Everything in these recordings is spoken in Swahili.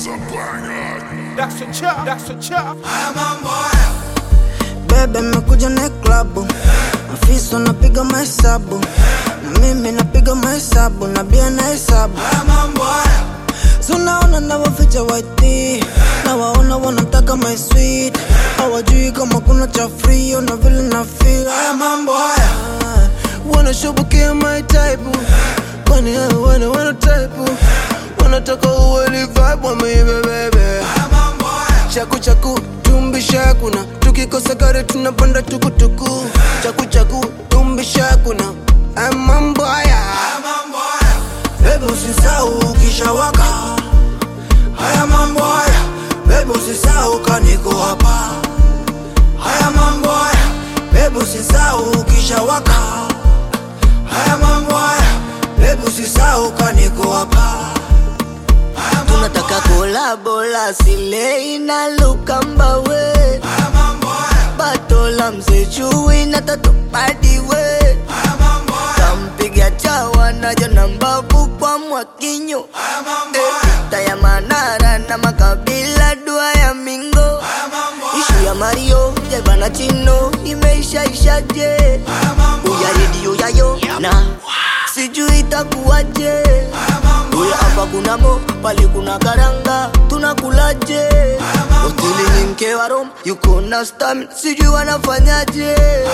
That's a chop, that's a chop. Bebe mekuja na klabu Afisa unapiga mahesabu Na mimi napiga mahesabu Na bia na hesabu Sunaona na waficha waiti Na waona wanataka my sweet Hawajui kama kuna cha free Na vile na feel Haya mambo haya Wanashubukia my type Kwani hao wana wana type Wanataka uweli vibe Wameibe bebe chaku chaku tumbi shakuna tukikosa gari tunapanda tukutuku chaku chaku tumbi shakuna Haya mambo haya bebe usisahau ukishawaka haya mambo haya bebe usisahau kaniko hapa haya mambo haya bebe usisahau ukishawaka haya mambo haya bebe usisahau kaniko hapa tunataka kolabola silei na lukambawe batola mzechui na tatupadiwe kampiga chawa najo na mbavu kwa mwakinyo vita ya manara na makabila dua ya mingo ishu ya mario jebana chino imeishaishaje uya redio yayo na sijui itakuwaje Uya hapa kuna mo, pale kuna karanga, tunakulaje? Hoteli ni mke wa Rom, yuko na stamina, sijui wanafanyaje.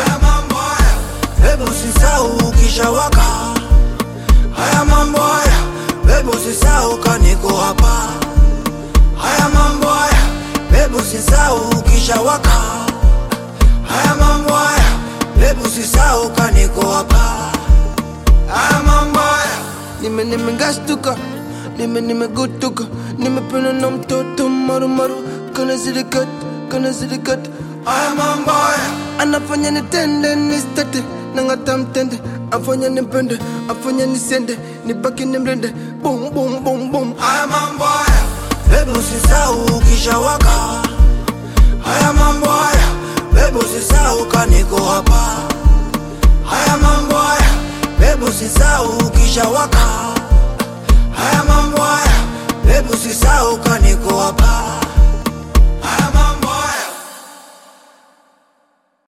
Hebu usisahau ukishawaka, haya mambo haya. Hebu usisahau kaniko hapa, haya mambo haya. Hebu usisahau ukishawaka, haya mambo haya. Hebu usisahau kaniko hapa, haya mambo haya nime nimegastuka nime nimegutuka nimependa na mtoto marumaru kana zilikat kana zilikat aya mambo haya anafanya nitende nistate nangata mtende afanya nipende afanya nisende nibaki nimrende bum bum bum bum aya mambo haya hebu usisahau ukishawaka haya mambo haya hebu usisahau kaniko hapa haya mambo haya hebu usisahau ukishawaka haya mambo haya hebu usisahau kaniko hapa